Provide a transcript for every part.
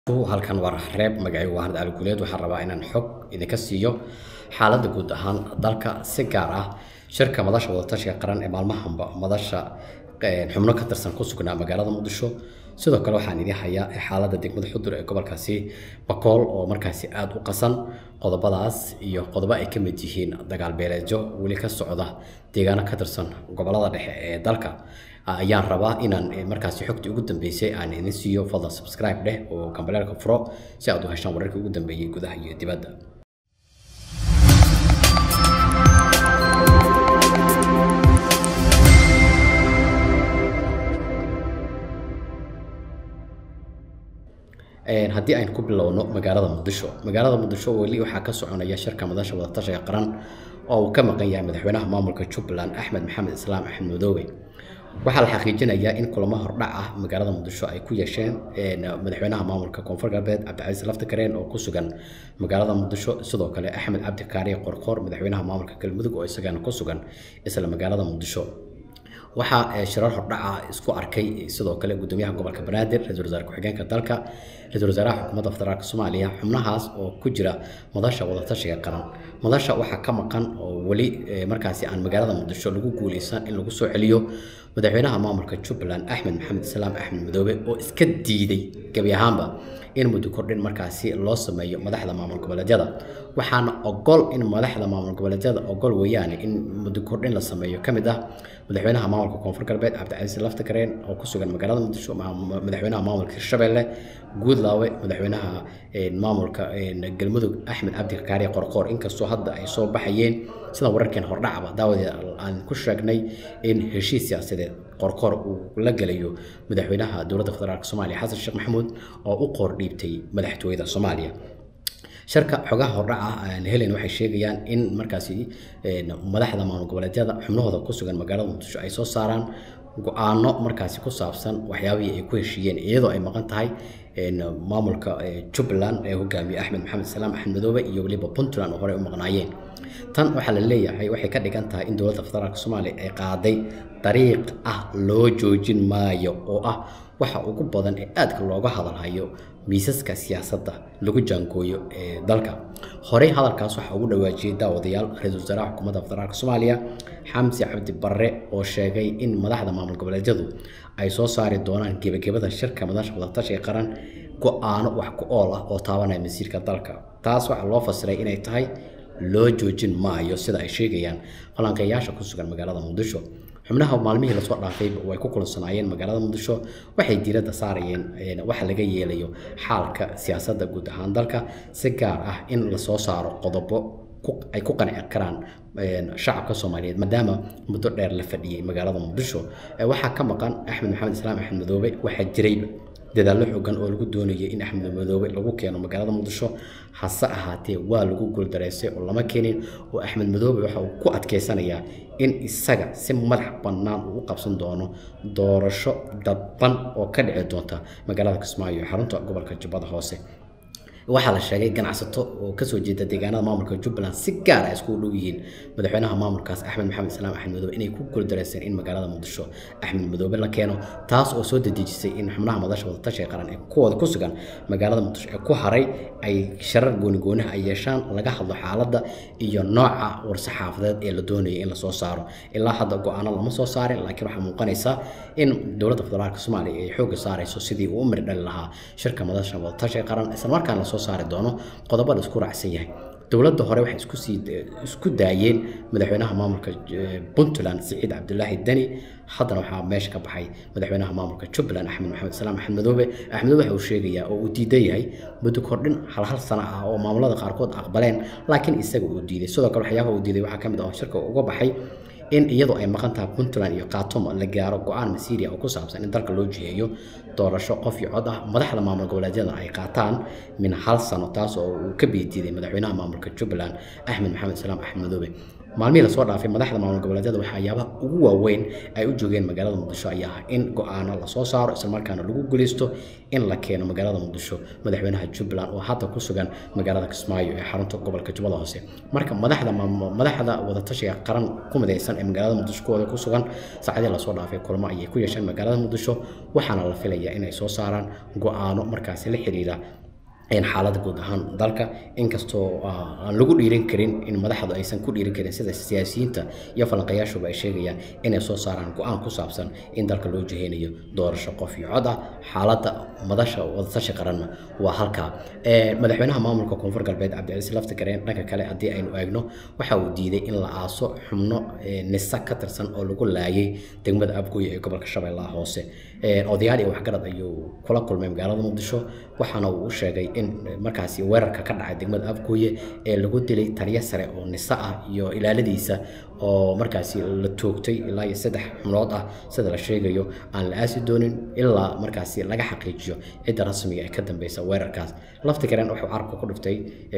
halkan waa reeb magacaygu waa harad guuleed waxaan rabaa inaan xog idinka siiyo xaaladda guud ahaan dalka si gaar ah shirka madasha wadatashiga qaran ee maalmahanba madasha xubno ka tirsan ku sugnaa magaalada muqdisho sidoo kale waxaan idin hayaa xaaladda degmada xudur ee gobolkaasi bakool oo markaasi aada u qasan qodobadaas iyo qodobo ay ka mid yihiin dagaal beeleedyo weli ka socda deegaano ka tirsan gobolada dhexe ee dalka ayaan rabaa inaan markaasi xogtii ugu dambeysay aan idin siiyo fadlan subscribe dheh oo kambaleelka furo si aad u heshaan wararkii ugu dambeeyey gudaha iyo dibadda haddii aynu ku bilowno magaalada muqdisho magaalada muqdisho weli waxaa ka soconaya shirka madasha wadatashiga qaran oo uu ka maqan yahay madaxweynaha maamulka jubbaland axmed maxamed islaam axmed madoobe waxaa la xaqiijinayaa in kulamo hordhac ah magaalada muqdisho ay ku yeesheen madaxweynaha maamulka koonfur galbeed cabdicasiis laftakareen oo ku sugan magaalada muqdisho sidoo kale axmed cabdi kaariye qorqoor madaxweynaha maamulka galmudug oo isagana ku sugan isla magaalada muqdisho waxaa shirar hordhaca isku arkay sidoo kale gudoomiyaha gobolka banaadir ra-isul wasaare ku-xigeenka dalka ra-isul wasaaraha xukuumadda federaalk soomaaliya xubnahaas oo ku jira madasha wadatashiga qaran madasha waxaa ka maqan oo weli markaasi aan magaalada muqdisho lagu guuleysan in lagu soo celiyo madaxweynaha maamulka jubbaland axmed maxamed islaam axmed madoobe oo iska diiday gebi ahaanba in muddo kordhin markaasi loo sameeyo madaxda maamul goboleedyada waxaana ogol in madaxda maamul goboleedyada ogol weeyaane in muddo kordhin la sameeyo ka mid ah madaxweynaha maamulka koonfur galbeed cabdicasiis laftakareen oo ku sugan magaalada muqdisho madaxweynaha maamulka hirshabelle guudlaawe madaxweynaha maamulka galmudug axmed cabdi kaariye qorqoor inkastoo hadda ay soo baxayeen sida wararkeen hordhacaba daawadeed aan ku sheegnay in heshiis siyaasadeed qorqoor uu la gelayo madaxweynaha dowladda federaalk soomaaliya xasan sheekh maxamuud oo u qoor dhiibtay madaxtooyada soomaaliya sharka xogaha hordhaca aan helen waxay sheegayaan in markaasi madaxda maamul goboleedyada xubnahooda ku sugan magaalada muqdisho ay soo saaraan go-aano markaasi ku saabsan waxyaabihii ay ku heshiiyeen iyadoo ay maqan tahay maamulka jubbaland ee hogaamiye axmed maxamed salaam axmed madoobe iyo weliba puntland oo horey u maqnaayeen tan waxaa la leeyahay waxay ka dhigan tahay in dowladda federaalk soomaaliya ay qaaday dariiq ah loo joojin maayo oo ah waxa ugu badan ee aadka looga hadalhayo miisaska siyaasadda lagu jaangooyo ee dalka horey hadalkaas waxaa ugu dhawaajiyey daawadayaal ra-iisul wasaaraha xukuumadda federaalk soomaaliya xamsi cabdi barre oo sheegay in madaxda maamul goboleedyadu ay soo saari doonaan gebagabada shirka madasha wadatashiga qaran go-aano wax ku ool ah oo taabanaya masiirka dalka taas waxaa loo fasiray inay tahay loo joojin maayo sida ay sheegayaan falanqeeyaasha ku sugan magaalada muqdisho xubnaha maalmihii lasoo dhaafayba way ku kulansanaayeen magaalada muqdisho waxay diiradda saarayeen waxa laga yeelayo xaalka siyaasadda guud ahaan dalka si gaar ah in lasoo saaro qodobo ay ku qanci karaan shacabka soomaaliyeed maadaama muddo dheer la fadhiyey magaalada muqdisho waxaa ka maqan axmed maxamed islaam axmed madoobe waxaa jirayba dadaallo xoogan oo lagu doonayay in axmed madoobe lagu keeno magaalada muqdisho hase ahaatee waa lagu guuldareystay oo lama keenin oo axmed madoobe waxa uu ku adkeysanayaa in isaga si madax bannaan uu u qabsan doono doorasho dadban oo ka dhici doonta magaalada kismaayo ee xarunta gobolka jubbada hoose waxaa la sheegay ganacsato oo kasoo jeeda deegaanada maamulka jubbaland si gaar ah iskugu dhow yihiin madaxweynaha maamulkaas axmed maxamed islaam axmed madoobe inay ku guuldareyseen in magaalada muqdisho axmed madoobe la keeno taas oo soo dedejisay in xubnaha madasha wadatashiga qaran ee kuwooda ku sugan magaalada muqdisho ee ku haray ay sharar goonigooniha ay yeeshaan laga hadlo xaaladda iyo nooca war-saxaafadeed ee la doonayay in lasoo saaro ilaa hadda go-aano lama soo saarin laakiin waxaa muuqanaysa in dowladda federaalk soomaaliya ay xoogga saarayso sidii uu u miri dhali lahaa shirka madasha wadatashiga qaran islamarkaana lasoo saari doono qodobo la isku raacsan yahay dowladda hore waxay isku sii isku daayeen madaxweynaha maamulka puntland siciid cabdulaahi deni haddana waxaa meesha ka baxay madaxweynaha maamulka jubbaland axmed maxamed islaam axmed madoobe axmed waxa uu sheegayaa oo uu diidan yahay muddo kordhin hal hal sano ah oo maamulada qaarkood aqbaleen laakiin isaga uu diiday sidoo kale waxyaabaha uu diiday waxaa ka mid ah shirka uga baxay in iyadoo ay maqan tahay puntland iyo khaatumo la gaaro go-aan masiiriya oo ku saabsan in dalka loo jiheeyo doorasho qof iyo cod ah madaxda maamul goboleedyada ay qaataan min hal sano taas oo uu ka biidiiday madaxweynaha maamulka jubbaland axmed maxamed islaam axmed madoobe maalmihii lasoo dhaafay madaxda maamul goboleedyada waxyaabaha ugu waaweyn ay u joogeen magaalada muqdisho ayaa ah in go-aano lasoo saaro islamarkaana lagu guuleysto in la keeno magaalada muqdisho madaxweynaha jubbaland oo hadda ku sugan magaalada kismaayo ee xarunta gobolka jubbada hoose marka madaxda madaxda wadatashiga qaran ku midaysan ee magaalada muqdisho kuwooda ku sugan saacadii lasoo dhaafay kulmo ayay ku yeesheen magaalada muqdisho waxaana la filayaa inay soo saaraan go-aano markaasi la xiriira xaaladda guud ahaan dalka inkastoo aan lagu dhiirin karin in madaxdu aysan ku dhiirin karin sida siyaasiyiinta iyo falanqayaashuba ay sheegayaan inay soo saaraan go-aan ku saabsan in dalka loo jiheynayo doorasho qof iyo cod ah xaaladda madasha wadatashi qaranna waa halkaa madaxweynaha maamulka koonfur galbeed cabdicasiis laftigareen dhanka kale haddii aynu eegno waxa uu diiday in la aaso xubno nisa ka tirsan oo lagu laayay degmada abgoy ee gobolka shabeellaha hoose odayaal iyo waxgarad ayuu kula kulmay magaalada muqdisho waxaana uu u sheegay in markaasi weerarka ka dhacay degmada abgooye ee lagu dilay taliyo sare oo nisa ah iyo ilaaladiisa oo markaasi la toogtay ilaa iyo saddex xubnood ah sida la sheegayo aan la aasi doonin ilaa markaasi laga xaqiijiyo cidda rasmiga ee ka dambeysa weerarkaas laftigaran wuxuu carabka ku dhiftay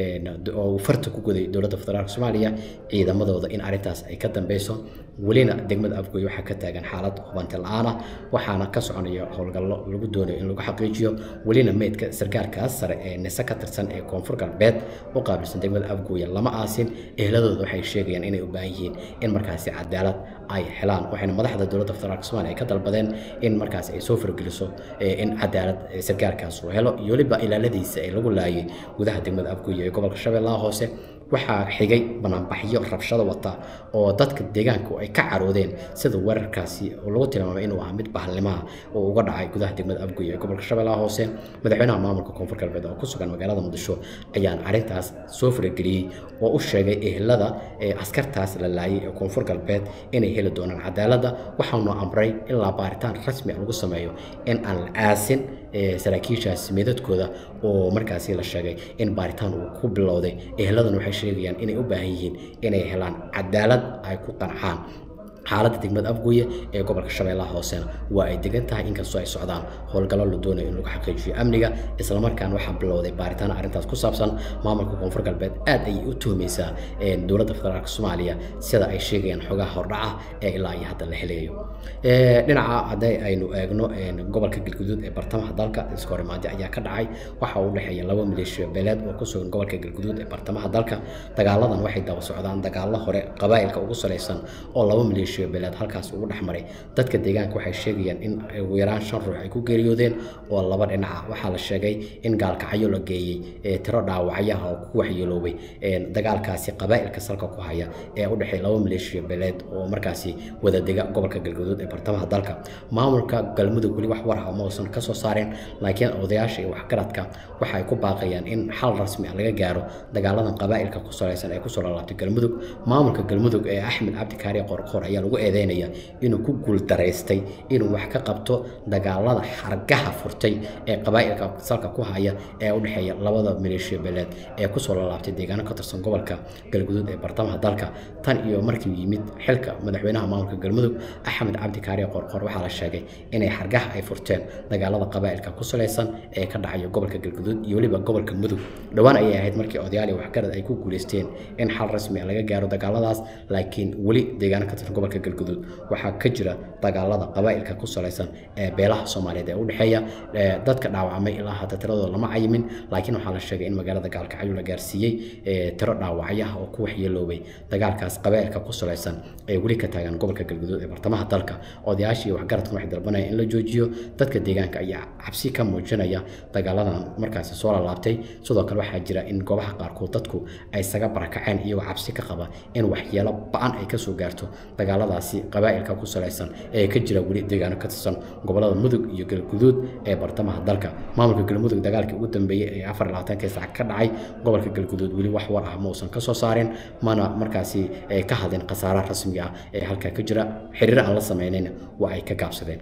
oo farta ku guday dowladda federaalk soomaaliya ciidamadooda in arrintaas ay ka dambeyso welina degmada afgooye waxaa ka taagan xaalad hubanti la-aan ah waxaana ka soconaya howlgallo lagu doonayo in lagu xaqiijiyo welina meydka sarkaalkaas sare ee nise ka tirsan ee koonfur galbeed u qaabilsan degmada afgooye lama aasin ehladooda waxay sheegayaan inay u baahan yihiin in markaasi cadaalad ay helaan waxayna madaxda dowladda federaalk somalia ay ka dalbadeen in markaasi ay soo fargeliso in cadaalad sarkaalkaas uu helo iyo weliba ilaaladiisa ee lagu laayay gudaha degmada afgooye ee gobolka shabeellaha hoose waxaa xigay banaanbaxyo rabshado wata oo dadka deegaanku ay ka caroodeen sida weerarkaasi oo lagu tilmaamay inuu ahaa mid bahalnimaha oo uga dhacay gudaha degmada abgoy ee gobolka shabeellaha hoose madaxweynaha maamulka koonfur galbeed oo ku sugan magaalada muqdisho ayaan arrintaas soo farageliyey oo u sheegay ehlada ee askartaas la laayay ee koonfur galbeed inay heli doonaan cadaaladda waxaanu amray ilaa baaritaan rasmi a lagu sameeyo in aan la aasin saraakiishaas meedadkooda oo markaasi la sheegay in baaritaan uu ku bilowday ehladan waxay sheegayaan inay u baahan yihiin inay helaan cadaalad ay ku qancaan xaaladda degmada afgooye ee gobolka shabeellaha hoosena waa ay degan tahay inkastoo ay socdaan howlgallo la doonayo in lagu xaqiijiyo amniga islamarkaana waxaa bilowday baaritaan arrintaas ku saabsan maamulka koonfur galbeed aad ayay u tuhmaysaa dowladda federaalk soomaaliya sida ay sheegayaan xogaha hordhaca ee ilaa iyo hadda la helayo dhinaca hadday aynu eegno gobolka galguduud ee bartamaha dalka iskahorimaadi ayaa ka dhacay waxa u dhexeeya laba maleeshiya beeleed oo ku sugan gobolka galguduud ee bartamaha dalka dagaaladan waxay daba socdaan dagaallo hore qabaa'ilka ugu salaysan oo laba maleeshiya beeleed halkaas ugu dhex maray dadka deegaanka waxay sheegayaan in ugu yaraan shan ruux ay ku geeriyoodeen oo laba dhinaca waxaa la sheegay in gaalkacyo la geeyey tiro dhaawacyaha oo ku waxyeeloobay dagaalkaasi qabaa'ilka salka ku haya ee u dhexeeya laba maleeshiya beeleed oo markaasi wadadega gobolka galguduud ee bartamaha dalka maamulka galmudug weli wax war ah ma uusan ka soo saareen laakiin odayaasha iyo waxgaradka waxa ay ku baaqayaan in xal rasmi ah laga gaaro dagaaladan qabaa'ilka ku salaysan ee kusoo lalaabtay galmudug maamulka galmudug ee axmed cabdikaari qorqor ayaa lagu eedeynaya inuu ku guuldaraystay inuu wax ka qabto dagaalada xargaha furtay ee qabaa'ilka salka ku haya ee u dhexeeya labada maleeshiya beeleed ee kusoo lalaabtay deegaano ka tirsan gobolka galguduud ee bartamaha dalka tan iyo markii yimid xilka madaxweynaha maamulka galmudug axmed cabdikaari qorqor waxaa la sheegay inay xargaha ay furteen dagaalada qabaa'ilka ku salaysan ee ka dhacaya gobolka galguduud iyo weliba gobolka mudug dhowaan ayay ahayd markii odayaal iyo waxgarad ay ku guuleysteen in xal rasmi ah laga gaaro dagaaladaas laakiin weli deegaano ka tirsan gobolka galguduud waxaa ka jira dagaalada qabaa'ilka ku salaysan ee beelaha soomaaliyeed ee u dhexeeya dadka dhaawacmay ilaa hadda tiradooda lama cayimin laakiin waxaa la sheegay in magaalada gaalkacyo la gaarsiiyey tiro dhaawacyaha oo ku waxyeeloobay dagaalkaas qabaa'ilka ku salaysan ee weli ka taagan gobolka galguduud ee bartamaha dalka odayaashii waxgaradkan waxay dalbanayaan in la joojiyo dadka deegaanka ayaa cabsi ka muujinaya dagaaladan markaasi soo lalaabtay sidoo kale waxaa jira in goobaha qaarkood dadku ay isaga barakaceen iyagoo cabsi ka qaba in waxyeelo ba-an ay kasoo gaarto dagaaladaasi qabaa'ilka ku salaysan ee ka jira weli deegaano ka tirsan gobolada mudug iyo galguduud ee bartamaha dalka maamulka galmudug dagaalkii ugu dambeeyey ee afar labaatanka saac ka dhacay gobolka galguduud weli wax war ah ma uusan ka soo saarin mana markaasi ka hadleen khasaaraha rasmiga ah ee halkaa ka jira xiriir aan la sameynayna waa ay ka gaabsadeen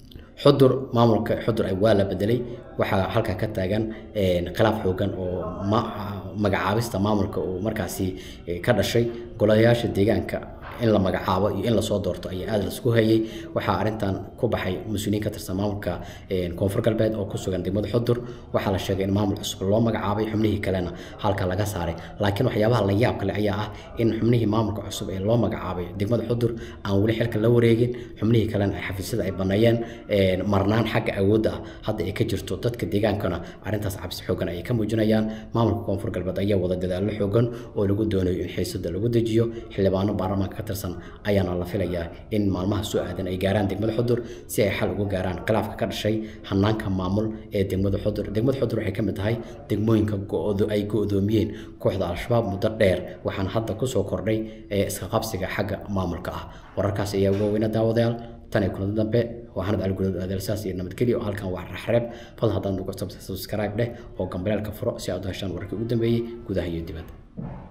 xudur maamulka xudur waa la bedelay waxaa halkaa ka taagan khilaaf xoogan oo magacaabista maamulka uu markaasi ka dhashay golayaasha deegaanka in la magacaabo iyo in lasoo doorto ayaa aada laisku hayay waxaa arrintan ku baxay mas-uuliyiin ka tirsan maamulka koonfur galbeed oo ku sugan degmada xudur waxaa la sheegay in maamul cusub loo magacaabay xubnihii kalena halka laga saaray laakiin waxyaabaha la yaab kale ayaa ah in xubnihii maamulka cusub ee loo magacaabay degmada xudur aan weli xilka la wareegin xubnihii kalena ay xafiisyada ay baneeyeen marnaan xagga awoodda ah hadda ay ka jirto dadka deegaankana arrintaas cabsi xoogan ayay ka muujinayaan maamulka koonfur galbeed ayaa wada dadaallo xoogan oo lagu doonayo in xiisada lagu dejiyo xildhibaano baarlamaanka ka tirsan ayaana la filayaa in maalmaha soo aadan ay gaaraan degmada xudur si ay xal ugu gaaraan khilaafka ka dhashay hanaanka maamul ee degmada xudur degmada xudur waxay ka mid tahay degmooyinka ay go-doomiyeen kooxda al-shabaab muddo dheer waxaana hadda kusoo kordhay iska qabsiga xagga maamulka ah wararkaas ayaa uga weyna daawadayaal tan iyo kulanti dambe waa hanad algudood adeelsaas iyo nabadgelyo oo halkan waa raxreeb fadlan haddaad nugu subscribe dheh oo gambareelka furo si aad u heshaan wararkii ugu dambeeyey gudaha iyo dibadda